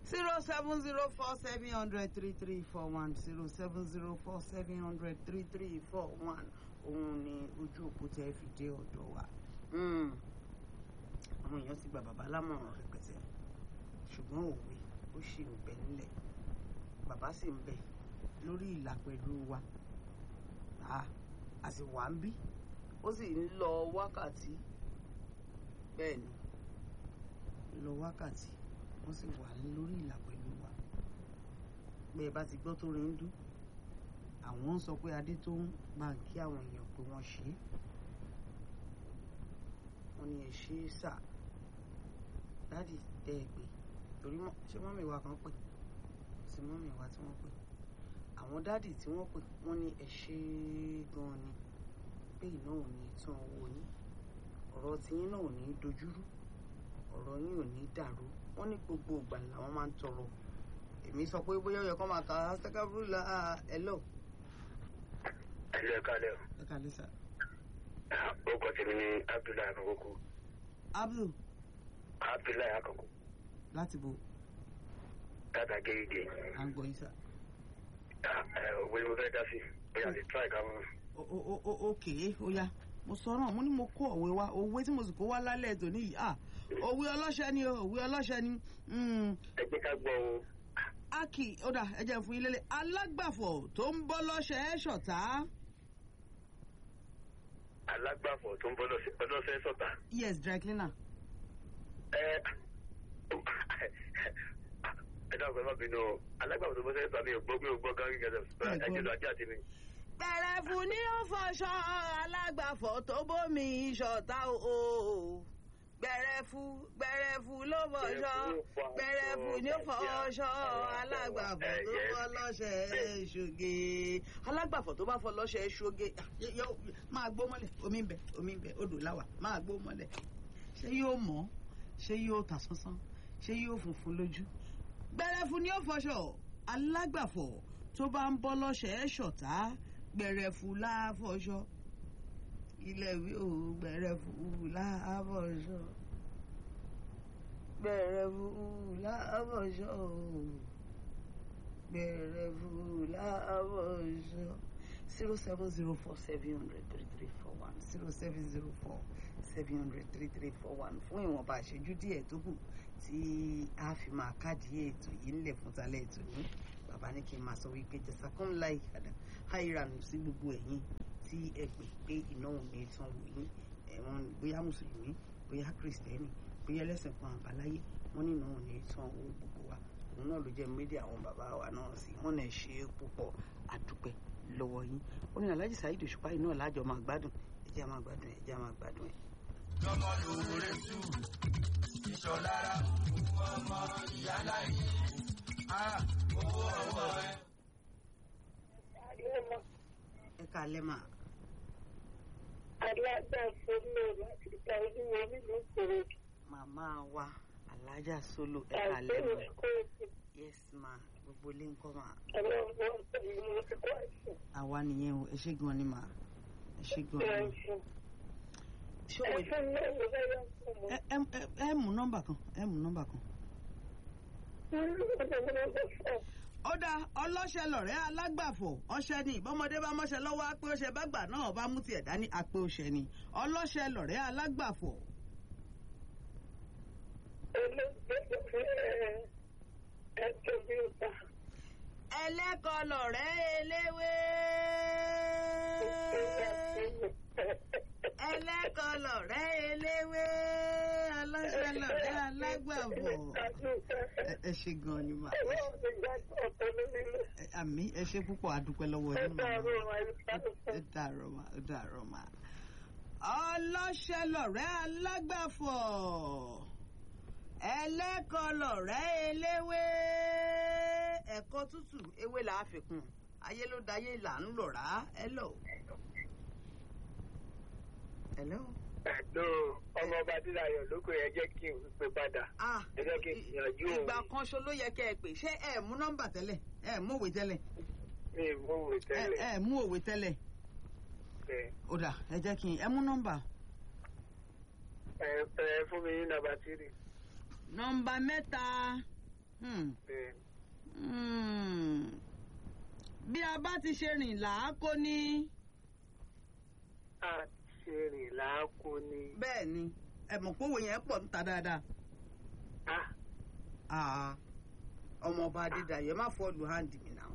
zero seven zero four seven hundred three three four one zero seven zero four seven hundred three three four one òun ni ojú òpó tẹ́ fi dé ọ̀dọ̀ wa àwọn èèyàn ti gba bàbá lámọ̀ràn rẹpẹtẹ ṣùgbọ́n òwe ó ṣì ń bẹ nílẹ̀ bàbá sì ń bẹ lórí ìlà pẹ̀lú wa a sì wà ń bí ó sì ń lọ wákàtí bẹ́ẹ̀ ni lọ wákàtí wọ́n sì wà lórí ìlà pẹ̀lú wa pé ẹ bá ti gbọ́ tó rí ń dún àwọn ń sọ pé adé tó ń máa kí àwọn èèyàn pé wọ́n ṣe é wọ́n ní ẹ ṣe é sà dáàdì tẹ́ ẹ pé torí ṣé mọ́mì wa kan pè sí mọ́mì wa tí wọ́n pè àwọn dáàdì tí wọ́n pè wọ́n ní ẹ ṣe é gan-an ni pé iná ò ní tán owó yín ọ̀rọ̀ tiyín náà ò ní dojúrú ọ̀rọ̀ yín ò ní dàrú wọ́n ní gbogbo ìgbà làwọn máa ń tọrọ èmi sọ pé bóyá ó yẹ kó máa ka sẹ́kábúrúlà ẹ̀lọ́. ẹ̀lẹ́ ẹ̀ka lẹ́ o. ẹ kàlẹ́ sà. orúkọ tèmi ni abdullahi akọkọ. abdul abdullahi akọkọ. láti bo tata gẹ́gẹ́. à ń gbọ́ yín sà. òwe ni mo fẹ́ dá sí bóyá lè try ká mọ́. òkè ó yá mo sọ náà mo ní mo kó òwe wá òwe tí mo sì kó wá lálẹ́ ètò níyì à òwe ọlọ́ṣẹ́ ni o òwe ọlọ́ṣẹ́ ni. ẹ jẹ́ ká gbọ́ o. aki ó dà ẹ jẹ́ fún yín lélẹ̀ alágbàfọ̀ tó ń bọ́ lọ́ṣẹ́ ẹ̀ ṣọ̀tá. alágbàfọ̀ tó ń bọ́ lọ́sẹ̀ sọ̀tà. yes dry cleaner. ẹ ẹ dáhùn ẹ má bínú o alágbàfọ̀ tó ń bọ́ sẹ́yìn sọ̀tà mi ò gbọ́ mi ò gbọ́ gángí gẹ́gẹ́ ẹ jẹ́ lọ ajé àti mi. gbẹrẹfu ní ó fọṣọ alágbàfọ̀ tó bómi ṣọ̀tá o gbẹrẹfu gbẹrẹfu ló fọṣọ gbẹrẹfu ní ó fọṣọ alágbàfọ̀ tó fọ lọ́ṣẹ̀ ṣoge alágbàfọ̀ tó bá fọ lọ́ṣẹ̀ ṣoge máa gbó mọ́lẹ̀ omi ń bẹ omi ń bẹ odò láwà máa gbó mọ́lẹ̀ ṣé yóò mọ́ ṣé yóò tà sánsán ṣé yóò funfun lójú gbẹrẹfu ní ó fọṣọ alágbàfọ̀ tó bá ń bọ́ lọ́ṣẹ̀ ṣọ̀tá gbẹrẹfu láfọṣọ ilé ìwé ò gbẹrẹfu láfọṣọ gbẹrẹfu láfọṣọ gbẹrẹfu láfọṣọ zero seven zero four seven hundred three three four one zero seven zero four seven hundred three three four one fún ìwọ̀nba àṣejú díẹ̀ tó kù tí a fi máa káàdì ètò yìí ńlẹ̀ fún talẹ̀ ètò ní bàbá ní kí n máa sọ wípé jẹsàkún láì kàdà háìranù sí gbogbo ẹ̀yin tí ẹ pè pé ìnáwó ní tán wò yín ẹ̀wọ̀n bóyá mùsùlùmí bóyá kìrìsìtẹ́nì bóyá ẹlẹ́sìn kan àbáláyé wọ́n ní ìnáwó ní tán owó gbogbo wa òun náà ló jẹ́ méjì àwọn bàbá wa náà sí wọ́n náà ṣe é púpọ̀ àdúpẹ́ lọ́wọ́ yín ó ní aláàjì Saheed Òṣùpá yìí náà lájọ máa gbádùn ẹjẹ́ máa gbádùn ẹjẹ́ máa gbádùn ẹ̀. lọ́mọ lóore tù ìṣọ̀lára ọmọ ìyálà yìí owó ọwọ́ ẹ. ẹ kálẹ́ mà. alágbàfọ́ náà láti gba olúwo nínú ìṣòro. màmá wa alájà solo ẹ kálẹ́ àìsí mà. ìkóòtù yes ma gbogbo ilé ń kọ́ mà. ọlọ́run ọ̀sẹ̀ ìlú ti kọ́ àìsàn. àwa nìyẹn o ẹ ṣé gan ni mà ẹ ṣé gan ni. ẹ̀sùn ṣé o ẹ̀sùn náà ló bá yà fún mi. ẹ ẹ ẹ- ẹ mú nọ́mbà kan ẹ mú nọ́mbà kan. ó dáa ọlọ́ṣẹ lọ̀rẹ́ alágbàfọ̀ ọṣẹ ni ìbọmọdé bá mọ́ṣẹ lọ́wọ́ á pé ọṣẹ bá gbà náà bá mú tiẹ̀ dání àpé ọṣẹ ni ọlọ́ṣẹ lọ̀rẹ́ alágbàfọ̀ ẹlẹ́kọ̀ọ́ lọ̀rẹ́ eléwé ẹlẹ́kọ̀ọ́ lọ̀rẹ́ eléwé ọlọ́ṣẹ lọ̀rẹ́ alágbàfọ̀ ẹ ẹ ṣé gan ni mà Ẹ- àmì ẹ ṣé púpọ̀ àdúpẹ́ lọ́wọ́ yín màmá. ó dàrọ̀ mà ó dàrọ̀ mà. ọlọ́ṣẹ́ lọ̀rẹ́ alágbàfọ̀ ẹlẹ́kọ̀ọ́ lọ̀rẹ́ eléwé ẹ̀kọ́ tútù ewé là á fi kún ayé ló dayé là ń lọ̀rá ẹ lọ. hello. ẹ̀dọ́ ọmọ ọba dídayọ̀ lóko yẹn jẹ́ kí n pè padà. ah ẹ jẹ́ kí n gbìyànjú òun. ìgbà kan ṣo ló yẹ kẹ́ ẹ pè ṣé ẹ mú nọ́mbà tẹ́lẹ̀ ẹ mú òwe tẹ́lẹ̀ mi ì mú òwe ẹ tẹ́lẹ̀. ẹ mú òwe tẹ́lẹ̀ ẹ ó dà ẹ jẹ́ kí n ẹ mú nọ́mbà. ẹ ẹ fún mi ní nàbà tírì. nọ́mbà mẹ́ta Hmm. bẹ́ẹ̀ Hmm. bí a bá ti ṣe rìn làákó ní. a ṣe rìn láàkó ni. bẹ́ẹ̀ ni ẹ mọ̀ pé òwe yẹn pọ̀ níta dáadáa. Ah, Ah, ọmọ ọba adédayọ̀ ẹ má fọ́ọ̀lù hand mi náà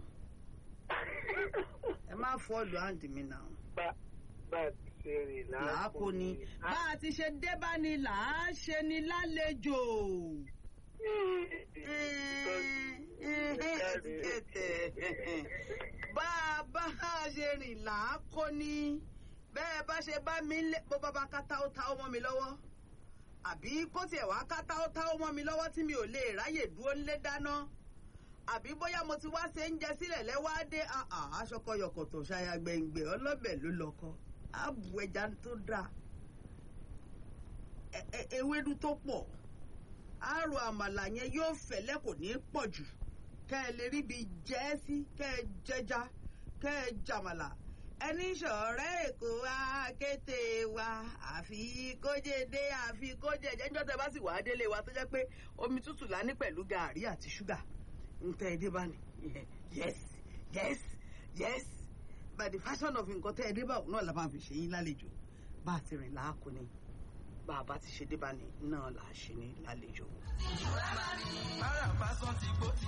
ẹ má fọ́ọ̀lù hand mi náà. bá bá a ti ṣe rìn láàkó làákó ni ni. bá a ti ṣe dé bá ni là á ṣe ni lálejò. bá a bá a ṣe rìn làákó ni bẹ́ẹ̀ bá ṣe bá mi lé bó bá bá kátá ó ta ó mọ́ mi lọ́wọ́ àbí kó tiẹ̀ wá kátá ó ta ó mọ́ mi lọ́wọ́ tí mi ò lè ráyè dúró nílé dáná àbí bóyá mo ti wá ṣe ń jẹ sílẹ̀ lẹ́wọ́ dé aṣọkọyọkọ̀tọ̀ ṣaya gbẹ̀ngbẹ̀ ọlọ́bẹ̀ ló lọ́kọ́ àbù ẹja tó dáa ẹ- ẹ- ewédú tó pọ̀ àrò àmàlà yẹn yóò fẹ̀lẹ́ kò ní pọ̀ jù kẹ́ ẹ lè ríbi jẹ́ ẹ́ sí kẹ́ ẹ jẹja kẹ́ ẹ jàmàlà ẹni ṣọ̀rẹ́ èkó wa kété wa àfi kójédé àfi kójẹjẹ níjọ́ tẹ́ bá sì wàá délé wa tó jẹ́ pé omi tútù lá ní pẹ̀lú gàárì àti ṣúgà ń tẹ́ ẹ dé bá ní yes yes yes by the fashion of nǹkan tẹ́ ẹ dé bá òun náà la máa fi ṣe yín lálejò bá a ti rìn láàkó ni bá a bá ti ṣe dé bá ní náà là á ṣe ní lálejò. Bára bá sọ ti gbó ti